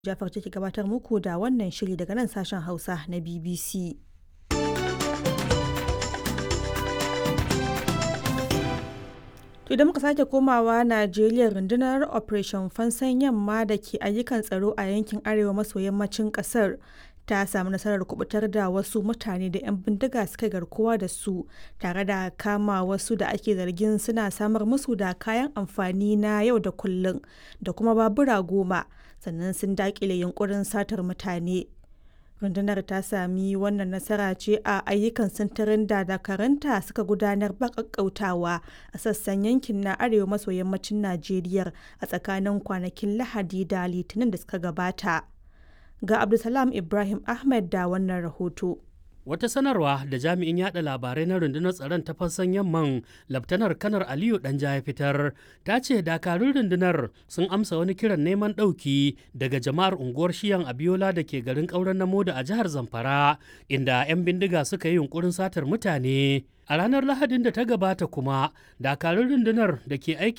Jafar take gabatar muku da wannan shiri daga nan sashen Hausa na BBC. To idan muka sake komawa Najeriya rundunar Operation Fansan Yamma da ke ayyukan tsaro a yankin arewa maso yammacin kasar ta samu nasarar kubutar da wasu mutane da 'yan bindiga suka garkuwa da su tare da kama wasu da ake zargin suna samar musu da kayan amfani na yau da kullum da kuma babura goma sannan sun dakile yunkurin satar mutane. rundunar ta sami wannan nasara ce a ayyukan sintirin da dakaranta suka gudanar ba kakkautawa a sassan yankin na arewa maso yammacin najeriya a tsakanin kwanakin lahadi da litinin da suka gabata ga abdulsalam ibrahim ahmed da wannan rahoto Wata sanarwa da jami'in yada labarai na rundunar tsaron ta fassan yamman Laftanar Kanar Aliyu Danja ya fitar ta ce dakarun rundunar sun amsa wani kiran neman ɗauki daga jama'ar unguwar Shiyan Abiola da ke garin ƙauren Namoda a jihar Zamfara inda 'yan bindiga suka yi yunkurin satar mutane. A ranar Lahadin da ta gabata kuma dakarun rundunar da ke aiki